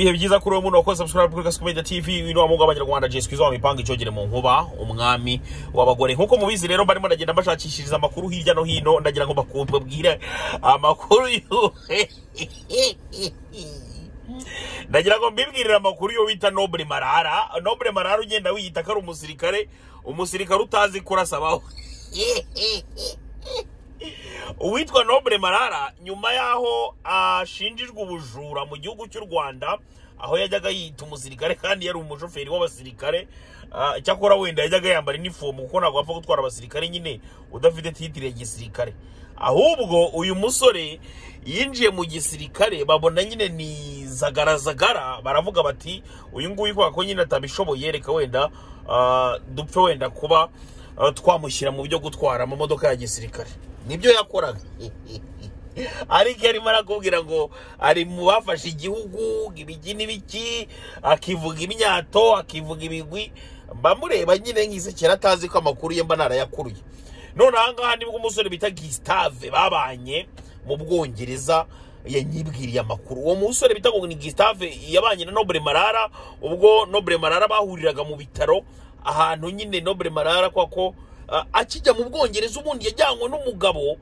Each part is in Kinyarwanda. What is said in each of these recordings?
ibihe byiza kuri uwo muntu wakoze subscribe kuri Gasuku Media TV ino wa mungu w'abanyarwanda Jessica Izzo mipanga icogere mu nkuba umwami w'abagore nk'uko mubizi rero barimo ndagenda mbashakishiriza amakuru hirya no hino ndagira ngo bakubwire amakuru yuhe ndagira ngo mbibwirire amakuru yo wita Noble Marara Noble Marara ugenda wiyita ko ari umusirikare umusirikare utazi kurasa abaho uwitwa Noble Marara nyuma y'aho ashinjijwe ubujura mu gihugu cy'u Rwanda aho yajyaga yita umusirikare kandi yari umushoferi w'abasirikare ah, icyakora wenda yajyaga yambara inifomu kuko ntabwo wapfa gutwara abasirikare nyine udafite titire ya gisirikare ahubwo uyu musore yinjiye mu gisirikare babona nyine ni zagarazagara baravuga bati uyu nguyu kubera ko nyine atabishoboye reka wenda ah, dupfe wenda kuba ah, twamushyira mu byo gutwara amamodoka ya gisirikare nibyo yakoraga ariko iyo arimo arakubwira ngo ari mu bafashe igihugu ibiki n'ibiki akivuga imyato akivuga ibigwi mba mureba nyine nk'isekera atazi ko amakuru ye mba narayakuruye none aha ngaha nibwo umusore bita gisitave babanye mu bwongereza yanyibwiriye amakuru uwo musore bita ngo ni gisitave yabanye na nobure marara ubwo nobure marara bahuriraga mu bitaro ahantu nyine nobure marara kwa ko ah, akijya mu bwongereza ubundi yajyanywe n'umugabo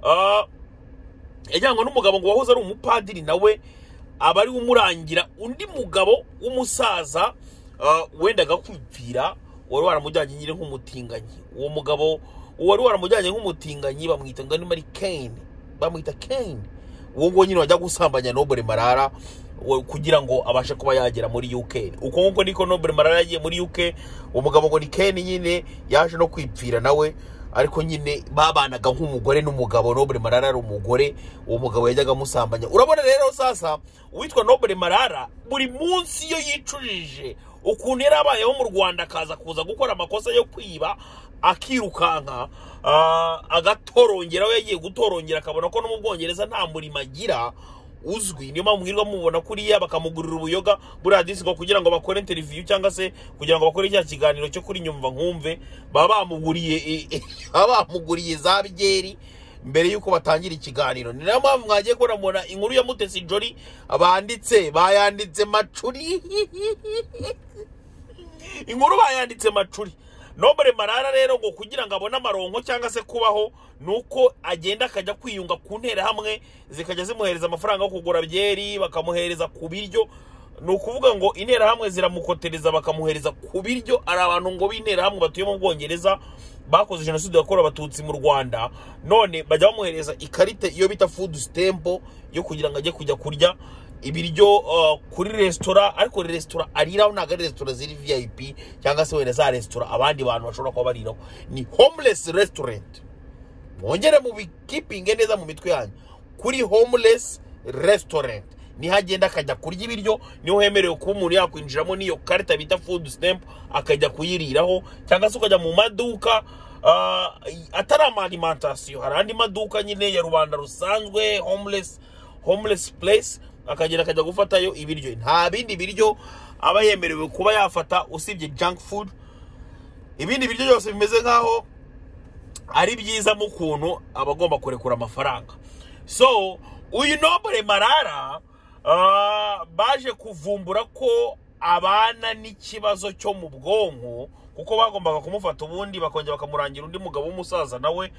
ah, yajyanywe n'umugabo ngo wahoze ari umupadiri nawe aba ari we umurangira undi mugabo w'umusaza ah, wendaga kwipfira wari waramujyanye nyine nk'umutinganyi uwo mugabo wari waramujyanye nk'umutinganyi bamwita ngo niba ari kane bamwita kane uwo nguwo nyine wajya gusambanya nobure marara wa- kugira ngo abashe kuba yagera muri uk uko nguko niko nobure marara yagiye muri uk uwo mugabo ngo ni kane nyine yaje no kwipfira nawe ariko nyine babanaga nk'umugore n'umugabo nobure marara ari umugore uwo mugabo yajyaga amusambanya urabona rero sasa uwitwa nobure marara buri munsi iyo yicujije ukuntu yari abayeho mu rwanda akaza kuza gukora amakosa yo kwiba akirukanka ah, agatorongera we yagiye gutorongera akabona ko no mu bwongereza nta murimo agira uzwi niyo mpamvu mwirirwa mubona kuriya bakamugurira ubuyoga buriya disiko kugira ngo bakore interiviyu cyangwa se kugira ngo bakore cya kiganiro cyo kuri nyumva nkumve baba bamuguriye e- e- baba bamuguriye za byeri mbere y'uko batangira ikiganiro ni nayo mpamvu mwagiye kubona mubona inkuru ya mutesi jori banditse bayanditse macuri inkuru bayanditse macuri nobere marara rero ngo kugira ngo abone amaronko cyangwa se kubaho ni uko agenda akajya kwiyunga ku nterahamwe zikajya zimuhereza amafaranga yo kugura byeri bakamuhereza ku biryo ni ukuvuga ngo interahamwe ziramukotereza bakamuhereza ku biryo ari abantu ngo b'interahamwe batuye mu bwongereza bakoze jenoside yakorewe abatutsi mu rwanda none bajya bamuhereza ikarita iyo bita food stamp yo kugira ngo ajye kujya kurya ibiryo uh, kuri resitora ariko resitora ariraho ntabwo ari resitora ziri vip cyangwa se wenda za resitora abandi bantu bashobora kuba bariraho ni homeless restaurant mwongere mu bikipinge neza mu mitwe yanyu kuri homeless restaurant niho agenda akajya kurya ibiryo niho hemerewe kuba umuntu yakwinjiramo n'iyo karita bita food stamp akajya kuyiriraho cyangwa se ukajya mu maduka ah, atari amalimantasiyo hari andi maduka nyine ya rubanda rusanzwe homeless homeless place akagenda akajya gufatayo ibiryo nta bindi biryo aba yemerewe kuba yafata usibye junk food ibindi biryo byose bimeze nk'aho ari byiza mu kuntu aba agomba kurekura amafaranga so uyu nobure marara ah, baje kuvumbura ko abana n'ikibazo cyo mu bwonko kuko bagombaga kumufata ubundi bakongera bakamurangira undi mugabo w'umusaza nawe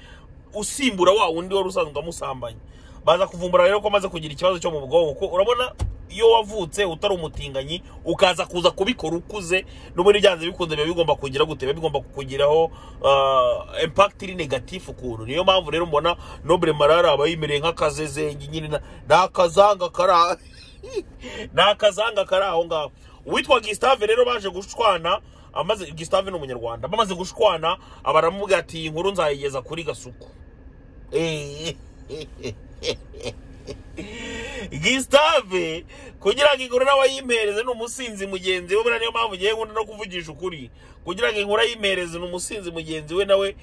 usimbura wa wundi wari usanzwe amusambanye baza kuvumbura rero ko amaze kugira ikibazo cyo mu bwonko ko urabona iyo wavutse utari umutinganyi ukaza kuza kubikora ukuze n'ubundi byanze bikunze biba bigomba kugira gute biba bigomba kukugiraho uh, impact iri negatif ukuntu niyo mpamvu rero mbona nobure marara aba yimereye nk'akazezengi nyine na- nakazanga kara nakazanga kari aho ngaho uwitwa gisitave rero baje gushwana amaze gisitave ni umunyarwanda bamaze gushwana abaramubwira ati iyi nkuru nzayigeza kuri gasuku gisitave kugira ngo inkuru nawe ayimpereze ni umusinzi mugenzi we buriya niyo mpamvu ugiye nkunda no kuvugisha ukuri kugira ngo inkuru ayimpereze ni umusinzi mugenzi we nawe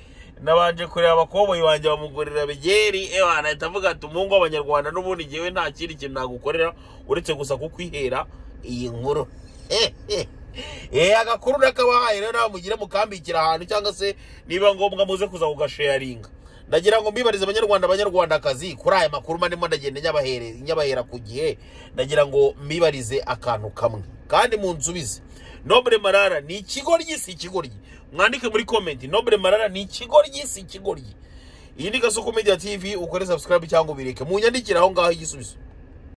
nabanje kureba abakoboyi banjye bamugurira bigeri ewa anahita avuga ati umuhungu w'abanyarwanda n'ubundi ngewe nta kindi kintu nagukorera uretse gusa kukwihera iyi nkuru Eh agakuru nakabahaye rero nawe mugire mukambikira ahantu cyangwa se niba ngombwa muze kuza kugasharinga ndagira ngo mbibarize abanyarwanda abanyarwandakazi kuri aya makuru manimo ndagenda nyabahere- nyabahera ku gihe ndagira ngo mbibarize akantu kamwe kandi munsubize nobure marara ni ikigoryi si ikigoryi mwandike muri komenti nobure marara ni ikigoryi si ikigoryi iyi ni gasoko media tv ukore subscribe cyangwa ubireke munyandikire aho ngaho igisubizo